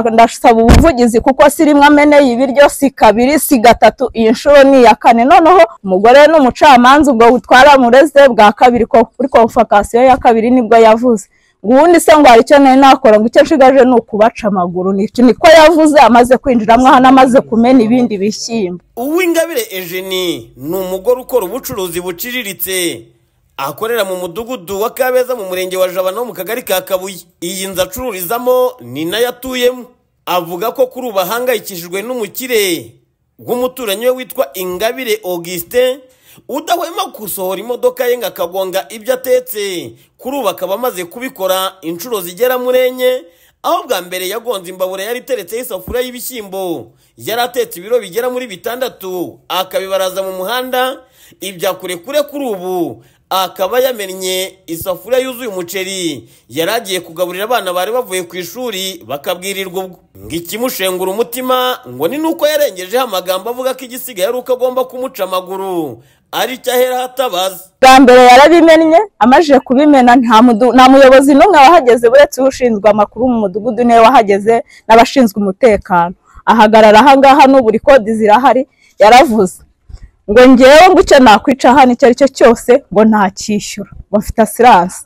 ndasaba ubuvugizi kuko si rimwe ameneye ibiryo si kabiri si gatatu iyi nshuro ni iya kane noneho umugore n'umucamanza ubwo twaramureze bwa kabiri ko kuri konfakasiyo ya kabiri nibwo yavuze ngo ubundi se ngo hari icyo nari nakora ngo icyo nshigaje ni ukubaca amaguru Ni- niko yavuze amaze kwinjiramo hano amaze kumena ibindi bishyimbo uw'ingabire ejeni ni umugore ukora ubucuruzi buciriritse akorera mu mudugudu wa kabeza mu murenge wa jabana wo mu kagari ka kabuye iyi nzu acururizamo ni nayo atuyemo avuga ko kuri ubu ahangayikishijwe n'umukire w'umuturanyi we witwa ingabire augustin udahwema gusohora imodoka ye ngo akagonga ibyo atetse kuri ubu akaba amaze kubikora inshuro zigera muri enye aho bwa mbere yagonze imbabura yari iteretseho isafuriya y'ibishyimbo yari atetse ibiro bigera muri bitandatu akabibaraza mu muhanda ibya kurekure kuri ubu akaba yamennye isafuriya yuzuye umuceri yari agiye kugaburira abana bari bavuye ku ishuri bakabwirirwa ubwo ng'ikimushengura umutima ngo ni nuko yarengejeho amagambo avuga ko igisigaye ari uko agomba kumuca amaguru ari cyo ahera hatabaza bwa mbere yarabimennye amajije kubimena nta mudu- nta muyobozi n'umwe wahageze uretse ushinzwe amakuru mu mudugudu niwe wahageze n'abashinzwe umutekano ahagarara aha ngaha n'ubu kodi zirahari yaravuze ngo ngewe ngo icyo nakwica hano icyo ari cyo cyose ngo ntacyishyura ngo mfite asiranse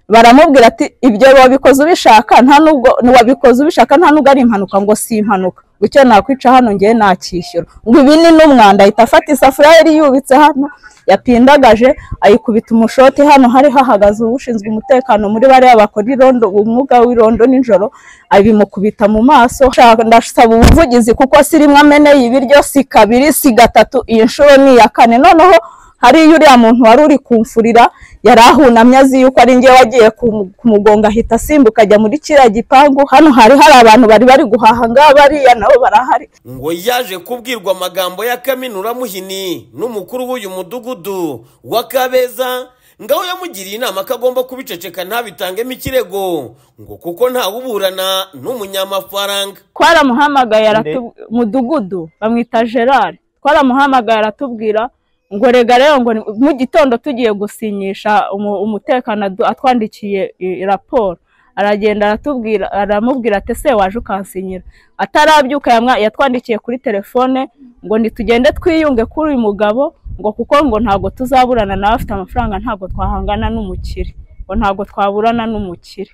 baramubwira ati ibyo wabikoze ubishaka nta nubwo wabikoze ubishaka nta nubwo ari impanuka ngo si impanuka ngo icyo nakwica hano ngewe nacyishyura ngo ibi ni n'umwanda ahita afata isafuriya yari yubitse hano yapindagaje ayikubita umushoti hano hari hahagaze ushinzwe umutekano muri bariya bakora irondo umwuga w'irondo nijoro abimukubita mu maso Nshaka- ndasaba ubuvugizi kuko si rimwe ameneye ibiryo si kabiri si gatatu iyi nshuro ni iya kane noneho hariya uriya muntu wari uri kumfurira yari ahunamye azi yuko ari njye wagiye kumu- kumugonga ahita asimbuka ajya muri kiriya gipangu hano hari hari abantu bari bari guhaha ngaha bariya nabo barahari ngo yaje kubwirwa amagambo ya Kaminura Muhini n'umukuru w'uyu mudugudu wa Kabeza ngaho yamugiriye inama ko agomba kubiceceka ntabitangemo ikirego ngo kuko ntawuburana n'umunyamafaranga twaramuhamagaye aratu- mudugudu bamwita gerard twaramuhamagaye aratubwira ngo rega rero ngo ni- mu gitondo tugiye gusinyisha umu- umutekano adu- atwandikiye i- raporo aragenda aratubwira aramubwira ati ese waje ukansinyira atarabyuka yamwa- yatwandikiye kuri telefone ngo nitugende twiyunge kuri uyu mugabo ngo kuko ngo ntabwo tuzaburana nawe afite amafaranga ntabwo twahangana n'umukire ngo ntabwo twaburana n'umukire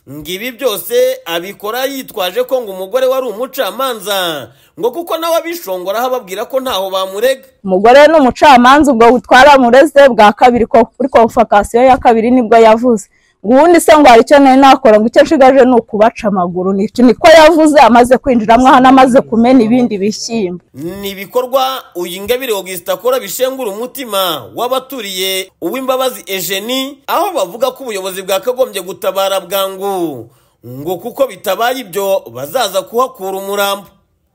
ngo ibi byose abikora yitwaje ko ngo umugore we ari umucamanza ngo kuko nawe abishongoraho ababwira ko ntaho bamurega umugore n'umucamanza ubwo twaramureze bwa kabiri ko kuri konfakasiyo ya kabiri nibwo yavuze ngo ubundi se ngo hari icyo nari nakora ngo icyo nshigaje ni ukubaca amaguru Ni- niko yavuze amaze kwinjiramo hano amaze kumena ibindi bishyimbo ni ibikorwa uyu ingabire augustin akora bishengura umutima w'abaturiye uw'imbabazi ejeni aho bavuga ko ubuyobozi bwakagombye gutabara bwangu ngo kuko bitabaye ibyo bazaza kuhakura umurambo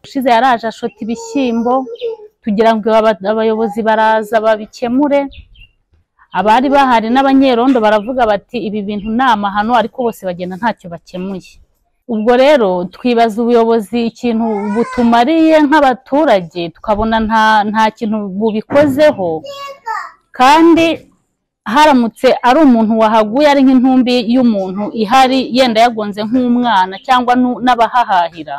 ushize yaraje ashota ibishyimbo tugira ngo aba- abayobozi baraza babikemure abari bahari n'abanyerondo baravuga bati ibi bintu ni amahano ariko bose bagenda ntacyo bakemuye ubwo rero twibaza ubuyobozi ikintu butumariye nk'abaturage tukabona nta nta kintu bubikozeho kandi haramutse ari umuntu wahaguye ari nk'intumbi y'umuntu ihari yenda yagonze nk'umwana cyangwa nu- n'abahahahira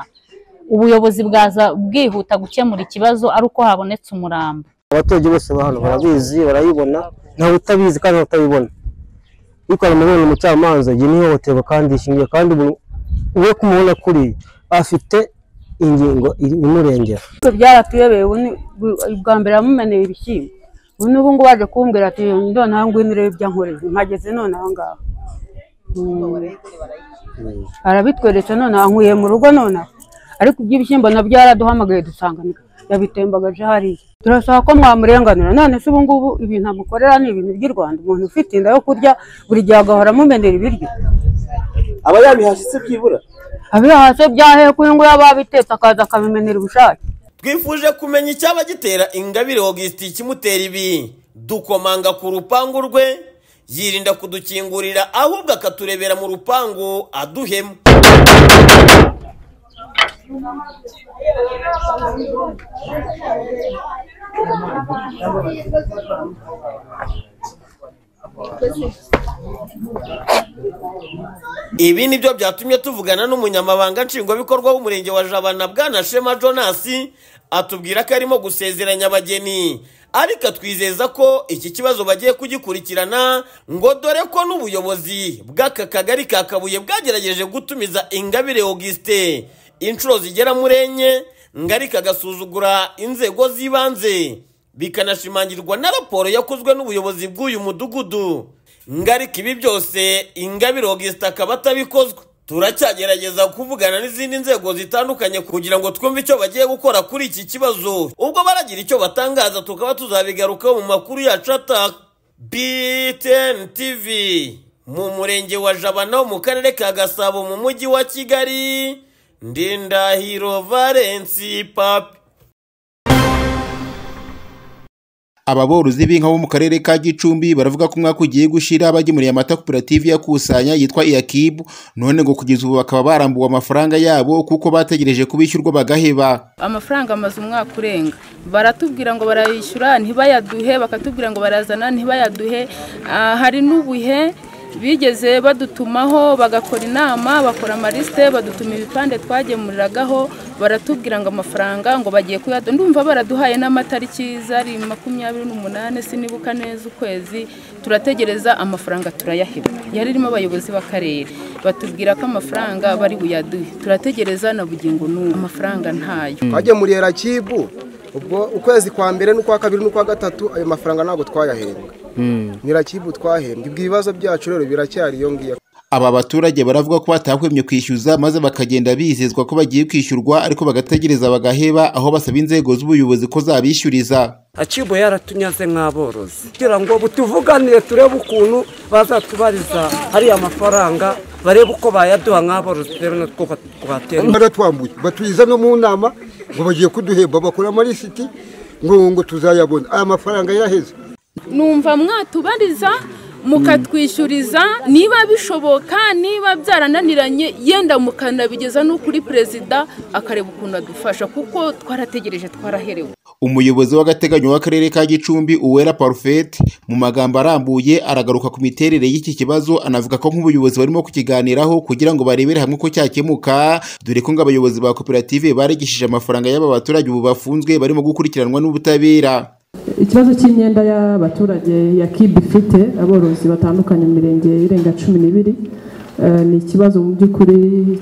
ubuyobozi bwaza bwihuta gukemura ikibazo ari uko habonetse umurambo abaturage bose ba hano barabizi barayibona ntawe utabizi kandi ntawe utabibona ariko hari umuntu umucamanza igihe n'ihohoterwa kandi ishingiye kandi umuntu we kumubona kuri afite ingingo imurengera Ibibazo byaratuyobeye ubu ni- bu- bwa mbere yamumeneye ibishyimbo ubu n'ubu ngubu waje kumbwira ati ndone aha ngwino urebe ibyo ankoreye mpageze none aha ngaha Mm. arabitweretse none aha nkuye mu rugo none aha. ariko iby'ibishyimbo nabyo yaraduhamagaye dusanga ni- yabitembagaje hariya turasaba ko mwamurenganura none se ubu ngubu ibintu amukorera ni ibintu by'i rwanda umuntu ufite inda yo kurya buri gihe agahora amumenera ibiryo aba yabihashye se byibura abiyo hasi byaheye kuri ngubu yaba abitetse akaza akabimenera ubushake twifuje kumenya icyaba gitera ingabire augustin kimutera ibi dukomanga ku rupangu rwe yirinda kudukingurira ahubwo akaturebera mu rupangu aduhema ibi ni byo byatumye tuvugana n'umunyamabanga nshingwabikorwa w'umurenge wa jabana bwana shema jonas atubwira ko arimo gusezeranya abageni ariko atwizeza ko iki kibazo bagiye kugikurikirana ngo dore ko n'ubuyobozi bw'aka kagari ka kabuye bwagerageje gutumiza ingabire auguste inshuro zigera muri enye ngari kagasuzugura inzego z'ibanze bikanashimangirwa na raporo yakozwe n'ubuyobozi bw'uyu mudugudu ngarika ibi byose ingabire auguste akaba atabikozwa turacyagerageza kuvugana n'izindi nzego zitandukanye kugira ngo twumve icyo bagiye gukora kuri iki kibazo ubwo baragira icyo batangaza tukaba tuzabigarukaho mu makuru yacu ata btn tv mu murenge wa jabana wo mu karere ka gasabo mu mujyi wa kigali ndindahiro valensi papi ababorozi b'inka bo mu karere ka gicumbi baravuga ko umwaka ugiye gushira bagemuriye amata koperative yakusanya yitwa iyakibu none ngo kugeza ubu bakaba barambuwe amafaranga yabo kuko bategereje kubishyurwa bagaheba amafaranga amaze umwaka urenga baratubwira ngo barayishyura ntibayaduhe bakatubwira ngo barazana ntibayaduhe Ah, hari n'ubuhe bigeze badutumaho bagakora inama bakora amarisite badutuma ibipande twagemuriragaho baratubwira ngo amafaranga ngo bagiye kuyaduha ndumva baraduhaye n'amatariki zari makumyabiri n'umunani sinibuka neza ukwezi turategereza amafaranga turayaheba yari irimo abayobozi b'akarere batubwira ko amafaranga bari buyaduhe turategereza na bugingo n'ubu amafaranga ntayo twagemuriye rakibu ubwo ukwezi kwa mbere n'ukwa kabiri n'ukwa gatatu ayo mafaranga ntabwo twayahembwe ni rakibu twahembwe ibyo ibibazo byacu rero biracyari iyo ngiyo aba baturage baravuga ko batahwemye kwishyuza maze bakagenda bizezwa ko bagiye kwishyurwa ariko bagategereza bagaheba aho basaba inzego z'ubuyobozi ko zabishyuriza akibo yaratunyaze nk'aborozi kugira ngo butuvuganire turebe ukuntu bazatubariza hariya mafaranga barebe uko bayaduha nk'aborozi rero natwo twatera imbere. baratwambuye batuyiza no mu nama ngo bagiye kuduhemba bakora amarisiti ngo ngo tuzayabona aya mafaranga yaraheze numva mwatubariza mukatwishyuriza niba bishoboka niba byarananiranye yenda mukanabigeza no kuri perezida akareba ukuntu adufasha kuko twarategereje twaraherewe umuyobozi w'agateganyo w'akarere ka gicumbi uwera parufeti mu magambo arambuye aragaruka ku miterere y'iki kibazo anavuga ko nk'ubuyobozi barimo kukiganiraho kugira ngo barebere hamwe ko cyakemuka dore ko ngo abayobozi ba koperative barigishije amafaranga y'aba baturage ubu bafunzwe barimo gukurikiranwa n'ubutabera ikibazo cy'imyenda y'abaturage ya kibu ifite aborozi batandukanye mu mirenge irenga cumi n'ibiri eh, ni ikibazo mu by'ukuri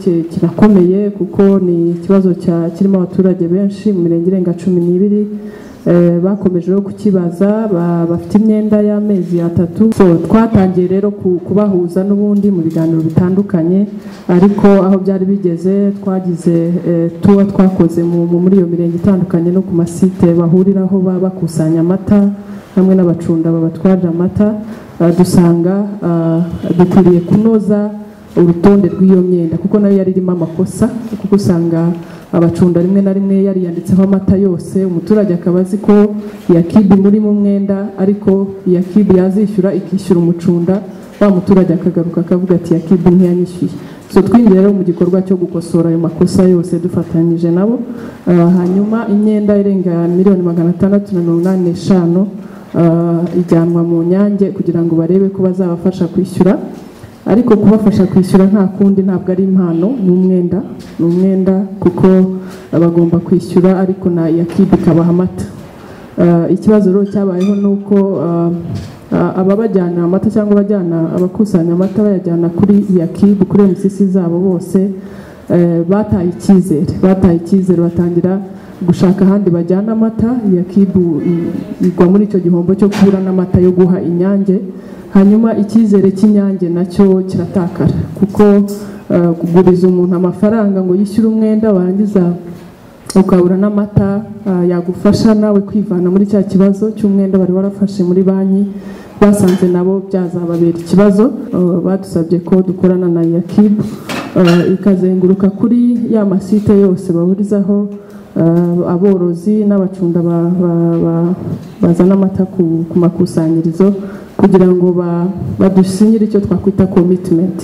ki- kirakomeye kuko ni ikibazo cya- kirimo abaturage benshi mu mirenge irenga cumi n'ibiri eh, bakomeje rero kukibaza ba- bafite imyenda y'amezi atatu so twatangiye rero ku- kubahuza n'ubundi mu biganiro bitandukanye ariko aho byari bigeze twagize eh, tuba twakoze mu- mu- muri iyo mirenge itandukanye no ku masite bahuriraho baba bakusanya amata hamwe n'abacunda babatwarira amata eh, dusanga ah, dukwiriye kunoza urutonde rw'iyo myenda kuko nayo yari irimo amakosa kuko usanga abacunda rimwe na rimwe yariyanditseho amata yose umuturage akaba azi ko yakibi muri mu mwenda ariko yakibi yazishyura ikishyura umucunda wa muturage akagaruka akavuga ati yakibi ntiyanyishyuye so twinjiye rero mu gikorwa cyo gukosora ayo makosa yose dufatanyije nabo Ah, hanyuma imyenda irenga miliyoni magana atandatu na mirongo inani n'eshanu ah, ijyanwa mu nyange kugira ngo barebe ko bazabafasha kwishyura ariko kubafasha kwishyura nta kundi ntabwo ari impano ni umwenda ni umwenda kuko bagomba kwishyura ariko na yakibi ikabaha amata Eh, ikibazo rero cyabayeho ni uko eh, eh, ababajyana amata cyangwa abajyana abakusanya amata bayajyana kuri yakibu kuri emusisi zabo bose eh, bataye icyizere bataye icyizere batangira gushaka ahandi bajyana amata yakibu i- igwa muri icyo gihombo cyo kubura n'amata yo guha inyange hanyuma icyizere cy'inyange nacyo kiratakara kuko eh, kuguriza umuntu amafaranga ngo yishyure umwenda warangiza ukabura n'amata eh, yagufasha nawe kwivana muri cya kibazo cy'umwenda bari warafashe muri banki basanze nabo byazababera ikibazo eh, badusabye ko dukorana na yakibu eh, ikazenguruka kuri ya masite yose bahurizaho Eh, aborozi n'abacunda ba- ba- ba- bazana amata ku ku makusanyirizo kugira ngo ba- badusinyire icyo twakwita commitment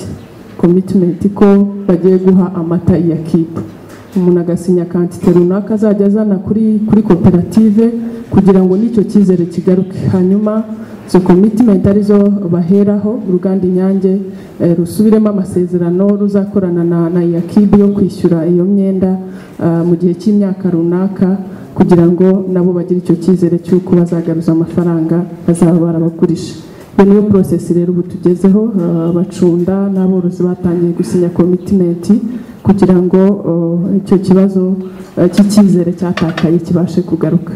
commitment ko bagiye guha amata iya kipu umuntu agasinya kantite runaka azajya azana kuri kuri koperative kugira ngo n'icyo cyizere kigaruke hanyuma izo komitimenti arizo baheraho uruganda inyange eh, rusubiremo amasezerano ruzakorana na na yakibi yo kwishyura iyo myenda ah, mu gihe cy'imyaka runaka kugira ngo nabo bagire icyo cyizere cy'uko bazagaruza amafaranga bazaba barabagurije iyo niyo porosesi rero ubu tugezeho eh, abacunda n'aborozi batangiye gusinya komitimenti kugira ngo eh, icyo kibazo eh, cy'icyizere cyatakaye kibashe kugaruka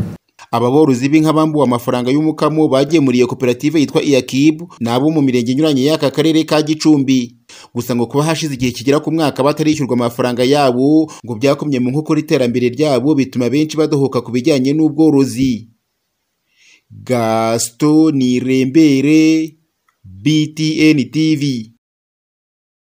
Aba borozi b'inka bambuwe amafaranga y'umukamo bagemuriye koperative yitwa Iyakib ni abo mu mirenge inyuranye y'aka karere ka Gicumbi gusa ngo kuba hashize igihe kigera ku mwaka batarishyurwa amafaranga yabo ngo byakomye mu nkokora iterambere ryabo bituma benshi badohoka ku bijyanye n'ubworozi Gaston Nirembere BTN TV